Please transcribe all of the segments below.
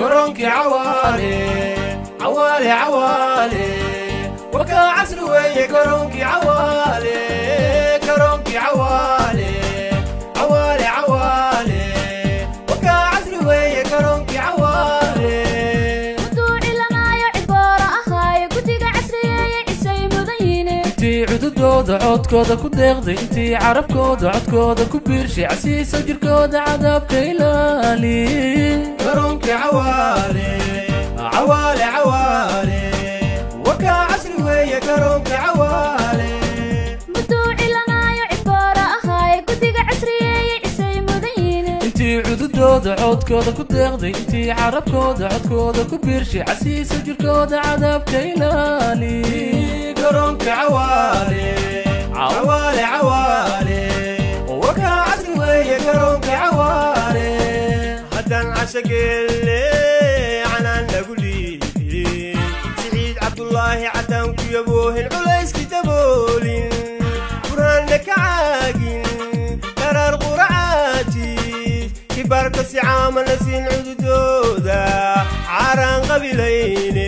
كرونك عوالي عوالي عوالي وكا عسل ويا كرونك عوالي كرونك عوالي عوالي عوالي وكا عسل ويا كرونك عوالي duuci lanaayo ciboora ahaayo guddiga casriyeeye cisay mudan yiine intii cududooda codkooda ku deeqday intii carabkooda codkooda ku biirshay casiisa jirkooda cadaabka ilaali garoonka cawaale cawaale cawaale wakaa casri weeye garoonka cawaale duuci lanaayo ciboora ahaayo guddiga casriyeeye cisay mudan yiine intii cududooda codkooda ku deeqday intii carabkooda codkooda ku biirshay casiisa jirkooda cadaabka ilaali garoonka cawaale cawaale cawaale wakaa casri weeye garoonka cawaale haddaan cashageelle canaan lagu liidin siciid cabdulaahi caddaan ku yaboohin culayski daboolin burhaanna ka caagin qaraar quracaatiis kibaarka si caamana siin cududooda caaraan qabilayne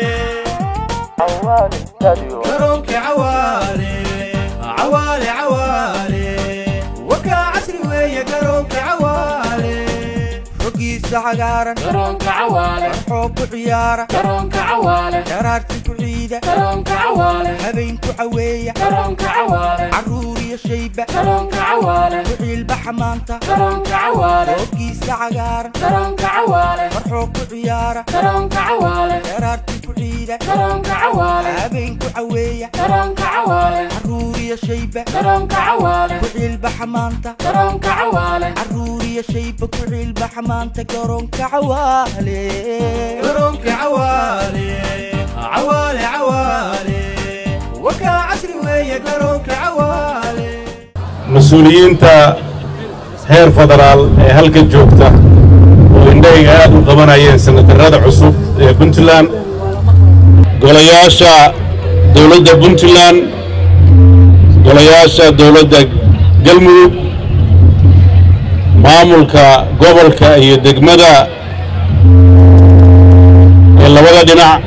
garoonka cawaale cawaale cawaale wakaa casri weeye garoonka cawaale roggiisa cagaaran garoonka cawaale xoob ku ciyaara garoonka cawaale dharaarti ku ciida garoonka cawaale habeen ku caweeya garoonka cawaale carruur iyo shayba garoonka cawaale ku ciilbaxa maanta garoonka cawaale roggiisa cagaaran garoonka cawaale marxoob ku ciyaara garoonka cawaale dharaarti ku ciida garoonka cawaale habeen ku caweeya garoonka cawaale carruur iyo shayba garoonka cawaale ku ciilbaxa maanta garoonka cawaale carruur iyo shayba ku ciilbaxa maanta garoonka cawaale garoonka cawaale cawaale cawaale wakaa casri weeye garoonka cawaale mas-uuliyiinta heer federaal ee halka joogta oo indhahayga aad u qabanayeen sanatarrada cusub ee puntland golayaasha dowladda puntland golayaasha dowladda galmudug maamulka gobolka iyo degmada ee labada dhinac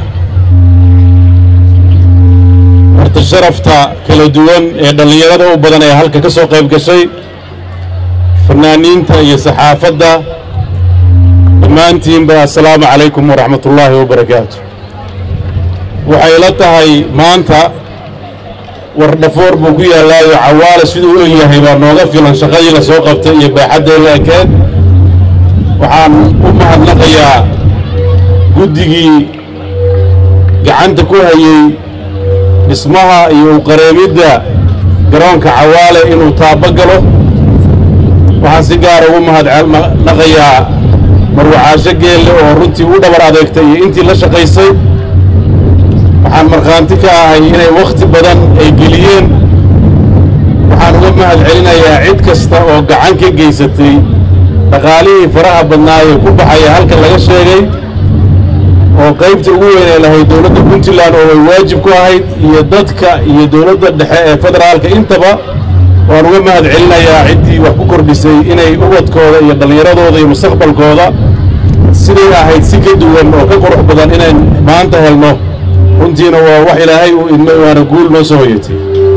marti sharafta kala duwan ee dhallinyarada u badan ee halka ka soo qayb gashay fanaaniinta iyo saxaafadda dhammaantiinba assalaamu calaykum waraxmat ullaahi wabarakaatu waxay la tahay maanta war dhafoor buu ku yaallaayo cawaale siduu u egyahay baa nooga filan shaqadii la soo qabtay iyo baaxaddee la ekeed waxaan u mahadnaqayaa guddigii gacanta ku hayey dhismaha iyo uqareemidda garoonka cawaale inuu taabo galo waxaan si gaara ugu mahadnaqayaa marwacaasho geelle oo runtii u dhabar adeegtay iyo intii la shaqaysay waxaan markhaanti ka ahay inay wakhti badan ay geliyeen waxaan uga mahad celinayaa cid kasta oo gacan ka geysatay dhaqaalihii faraha badnaayee ku baxaya halka laga sheegay oo qaybta ugu weyn ay lahayd dowladda puntland oo ay waajib ku ahayd iyo dadka iyo dowladda dhexe ee federaalka intaba waan uga mahad celinayaa ciddii wax ku kordhisay inay ubadkooda iyo dhallinyaradooda iyo mustaqbalkooda siday ahayd si ka duwan oo ka qurux badan inayn maanta helno runtiina waa wax ilaahay uu idmay waana guul noo soo hoyatay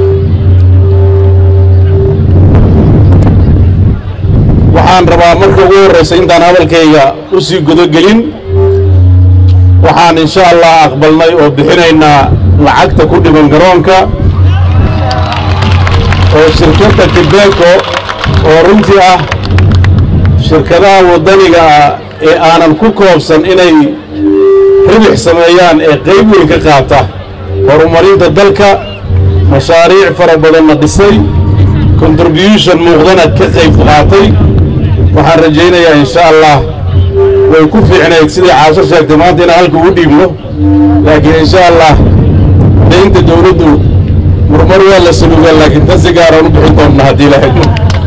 waxaan rabaa marka ugu horraysa intaan hadalkayga u sii gudogelin waxaan insha allah aqbalnay oo bixinaynaa lacagta ku dhiman garoonka oo shirkadda tibeco oo runtii ah shirkadaha waddaniga ah ee aanan ku koobsan inay ribix sameeyaan ee qayb weyn ka qaata horumarinta dalka mashaariic fara badanna dhisay contribution muuqdana ka qayb qaatay waxaan rajaynayaa insha allah way ku fiicnayd sidai caasho sheegtay maanta inaan halka ugu dhiibno laakiin insha allah daynta dowladdu murmar waa la sulugaa laakiin tan si gaaraan u bixin doonna haddii la hegno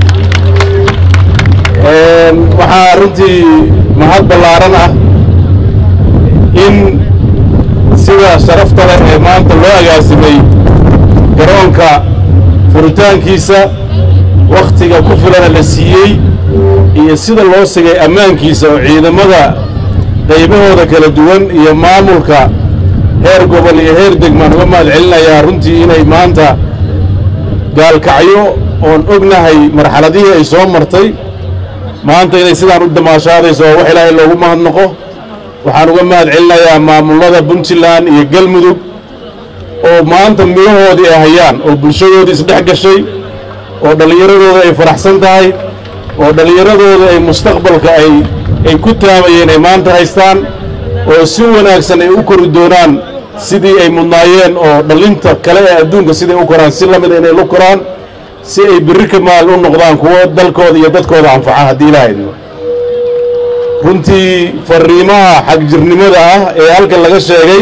waxaa runtii mahad ballaaran ah in sida sharafta leh ee maanta loo agaasimay garoonka furitaankiisa wakhtiga ku filana la siiyey iyo sida loo sigay ammaankiisa oo ciidamada qaybahooda kala duwan iyo maamulka heer gobol iyo heer degmaan uga mahad celinayaa runtii inay maanta gaalkacyo oon ognahay marxaladihii ay soo martay maanta inay sidaan u damaashaadayso oo wax ilaahay loogu mahadnaqo waxaan uga mahad celinayaa maamullada puntland iyo galmudug oo maanta midahoodii ay hayaan oo bulshadoodii isdhex gashay oo dhallinyaradooda ay faraxsan tahay oo dhallinyaradooda ay mustaqbalka ay ay ku taamayeen ay maanta haystaan oo si wanaagsan ay u kori doonaan sidii ay mudnaayeen oo dhallinta kale ee adduunka siday u koraan si la mida inay la koraan si ay birri ka maal u noqdaan kuwo dalkooda iyo dadkooda anfaca haddii ilaahayno runtii farriimaha xagjirnimada ah ee halkan laga sheegay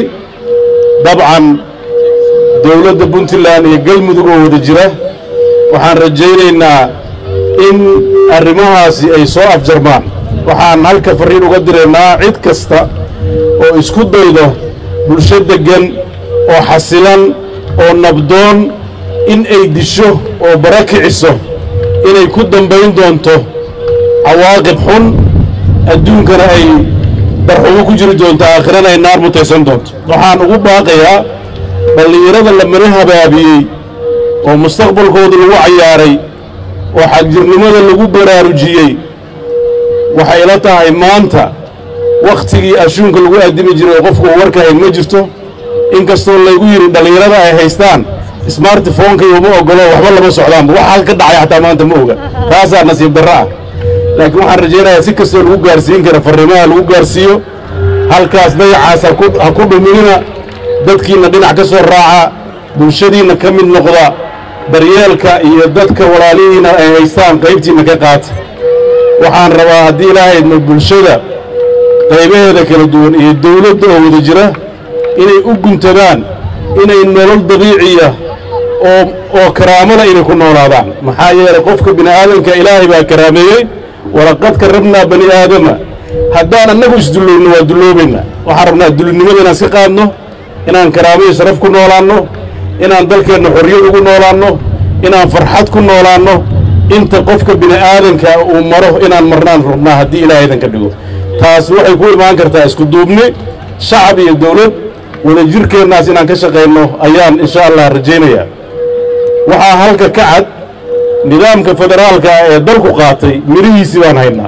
dabcan dowladda puntland iyo galmudug oo wada jira waxaan rajaynaynaa in arrimahaasi ay soo afjarmaan waxaan halka farriin uga diraynaa cid kasta oo isku daydo bulsho deggan oo xasilan oo nabdoon in ay disho oo bara kiciso inay ku dambayn doonto cawaaqib xun adduunkana ay darxumo ku jiri doonto aakhirana ay naar mutaysan doonto waxaan ugu baaqayaa dhallinyarada la mari habaabiyey oo mustaqbalkooda lagu cayaaray oo xagjirnimada lagu baraarujiyey waxay ila tahay maanta wakhtigii ashuunka lagu addimi jiray oo qofku uu warka hayn ma jirto in kastoo laygu yidhi dhallinyarada ay haystaan smartphoneka uma ogolo waxba lama socdaanba waxa halka dhacay xataa maanta ma oga taasaa nasiib darro ah laakiin waxaan rajaynayaa si kastoo lagu gaarsiin kara farriimaha lagu gaarsiiyo halkaas dayacaas ha ku dhuminina dadkiinna dhinac ka soo raaca bulshadiinna ka mid noqda daryeelka iyo dadka walaalihiina ay haystaan qaybtiinna ka qaata waxaan rabaa haddii ilaahayna bulshada qaybaheeda kala duwan iyo dawladda oo wada jira inay u guntadaan inay nolol dabiiciya oo oo karaamada inay ku noolaadaan maxaa yeelay qofka bini aadamka ilaahay baa karaameeyey walaqad karrabnaa bani aadama haddaan annagu isdulloobno waa dulloobaynaa waxaan rabnaa dullinimada inaan iska qaadno inaan karaamo iyo sharaf ku noolaanno inaan dalkeenna xorriyad ugu noolaanno inaan farxad ku noolaanno inta qofka bini aadanka uu maro inaan marnaan rabnaa haddii ilaahay idan ka dhigo taas waxay ku imaan kartaa isku duubni shacab iyo dawlad wadajirkeennaas inaan ka shaqayno ayaan insha allah rajaynayaa waxaa halka ka cad nidaamka federaalka ee dalku qaatay midhihiisii baan haynaa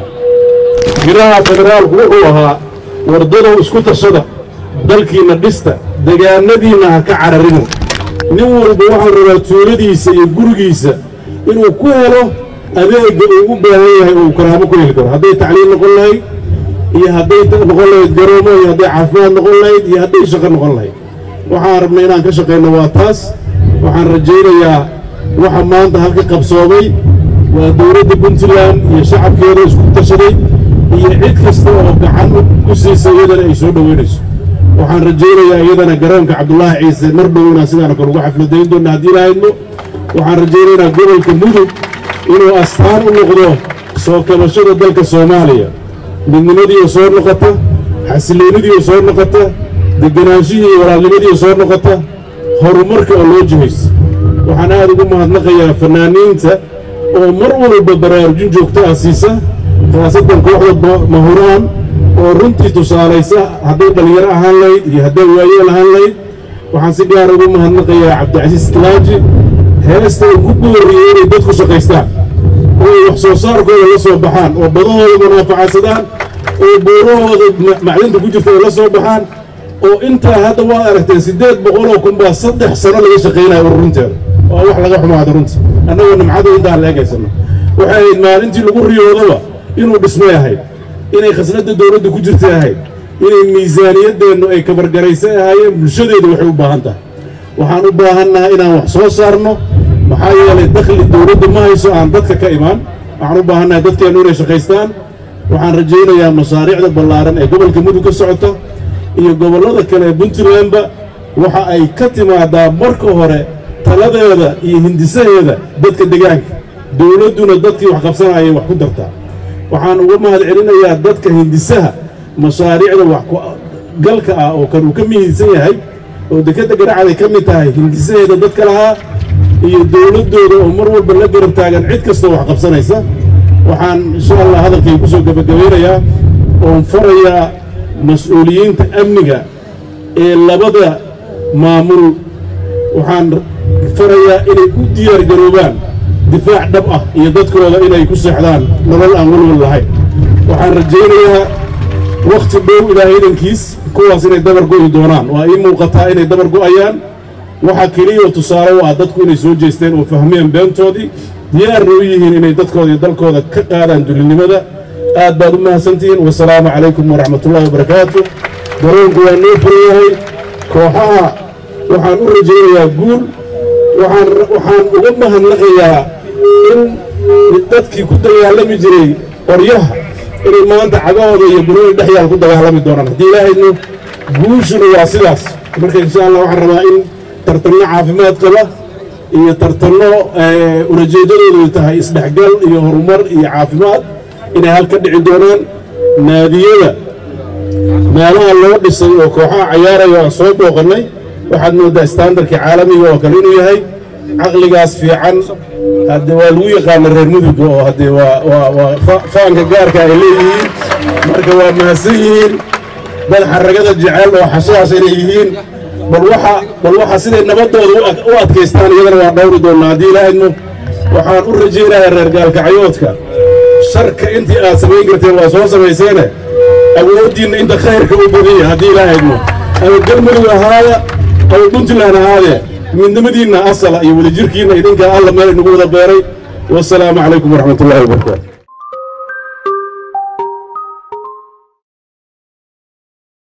midhaha federaalku wuxuu ahaa wardadow isku tashada dalkiinna dhista degaanadiinna ha ka cararina nin walba waxaan rabaa tuuladiisa iyo gurigiisa inuu ku helo adeegga uu u baahan yahay uu karaamo ku heli karo hadday tacliim noqon lahayd iyo hadday noqon lahayd garoomo iyo hadday caafimaad noqon lahayd iyo hadday shaqo noqon lahayd waxaan rabnay inaan ka shaqayno waa taas waxaan rajaynayaa waxa maanta halka qabsoomay waa dowladda puntland iyo shacabkeeda isku tashaday iyo cid kasta oo gacan ku siisa iyadana ay soo dhoweynayso waxaan rajaynayaa iyadana garoonka cabdulaahi ciise mar dhow inaan sidaana kale ugu xafladayn doonna haddii lahaydno waxaan rajaynaynaa gobolka mudug inuu astaan u noqdo soo kabashada dalka soomaaliya midnimadiioo soo noqota xasiloonidiioo soo noqota degganaanshihii iyo walaalnimadiioo soo noqota horumarka oo loo jihayso waxaan aad ugu mahadnaqayaa fannaaniinta oo mar walba baraarujin joogto ah siisa khaasadan kooxda mahuraan oo runtii tusaalaysa hadday dhallinyaro ahaan lahayd iyo hadday waayeel ahaan lahayd waxaan si gaar ugu mahadnaqayaa cabdicasiis kilaaji heesta uu ku booriyey inay dadku shaqaystaan oo ay wax soo saarkooda la soo baxaan oo badahooda munaafacadsadaan oo buurahooda macdinta ku jirta ay la soo baxaan oo intaa hadda waad aragteen siddeed boqoloo kun baa saddex sano laga shaqaynaya ururinteeda waa wax laga xumaado runtii annagoo nimcada intaan la egaysano waxay ahayd maalintii lagu riyoodaba inuu dhismay ahayd inay khasnadda dowladda ku jirtay ahayd inay miisaaniyaddeennu ay kabargaraysay ahaayeen bulshadeedu waxay u baahan tahay waxaan u baahannahay inaan wax soo saarno maxaa yeelay dakhli dowladda ma hayso aan dadka ka imaan waxaan u baahannahay dadkeennu inay shaqaystaan waxaan rajaynayaa masaariicda ballaaran ee gobolka mudug ka socota iyo gobollada kale ee puntlandba waxa ay ka timaadaa marka hore taladeeda iyo hindisaheeda dadka degaanka dowladduna dadkii wax qabsanayay wax ku dartaa waxaan uga mahad celinayaa dadka hindisaha mashaariicda wax galka ah oo kan uu ka mihiidsan yahay oo dekedda garacday ka mid tahay hindisaheeda dadka lahaa iyo dowladdooda oo mar walba la garab taagan cid kastoo wax qabsanaysa waxaan insha allah hadalkay ku soo gebagabaynayaa oon farayaa mas-uuliyiinta amniga ee labada maamul waxaan farayaa inay u diyaar garoobaan difaac dhab ah iyo dadkooda inay ku seexdaan nolol aan walwal lahayn waxaan rajaynayaa wakhti dhow ilaahay idankiis kuwaas inay dabar go'i doonaan waa ii muuqataa inay dabar go'ayaan waxaa keliyao tusaale u ah dadku inay soo jeesteen oo fahmeen beentoodii diyaarna u yihiin inay dadkooda iyo dalkooda ka qaadaan dulinimada aad baad u mahadsantihiin wasalaamu calaykum waraxmatullaahi wabarakaatu garoonku waa noo furan yahay kooxaha waxaan u rajaynayaa guul waxaan waxaan uga mahadnaqayaa in dadkii ku dagaalami jiray qoryaha inay maanta cagahooda iyo bunooyi dhexyaal ku dagaalami doonaan haddii ilaahaynu guushuna waa sidaas marka insha allah waxaan rabaa in tartanno caafimaad qaba iyo tartanno ulajeedadoodu tahay isdhexgal iyo horumar iyo caafimaad inay halka dhici doonaan naadiyada meelaha loo dhisay oo kooxaha cayaaraya aan soo booqannay waxaad mooddaa standarkii caalamiga oo kale inuu yahay caqligaas fiican hadde waa lagu yaqaana reer muduga oo haddee waa waa waa faanka gaarka ay leeyihiin marka waa mahadsan yihiin dad xaragada jecel oo xashaas inay yihiin bal waxa bal waxa siday nabaddooda u adkaystaan iyadana waa dhowri doonnaa haddii ilaahayno waxaan u rajaynayaa reer gaalkacyoodka sharka intii aad samayn karteen waa soo samayseene awooddiinna inta khayrka u badanya haddii ilaahayno ama galmudug ahaada ama puntland ahaadee midnimadiinna asala iyo wadajirkiinna idinkaa alla meel inagu wada beeray wasalaamu calaykum waraxmatullaahi wabarakaatu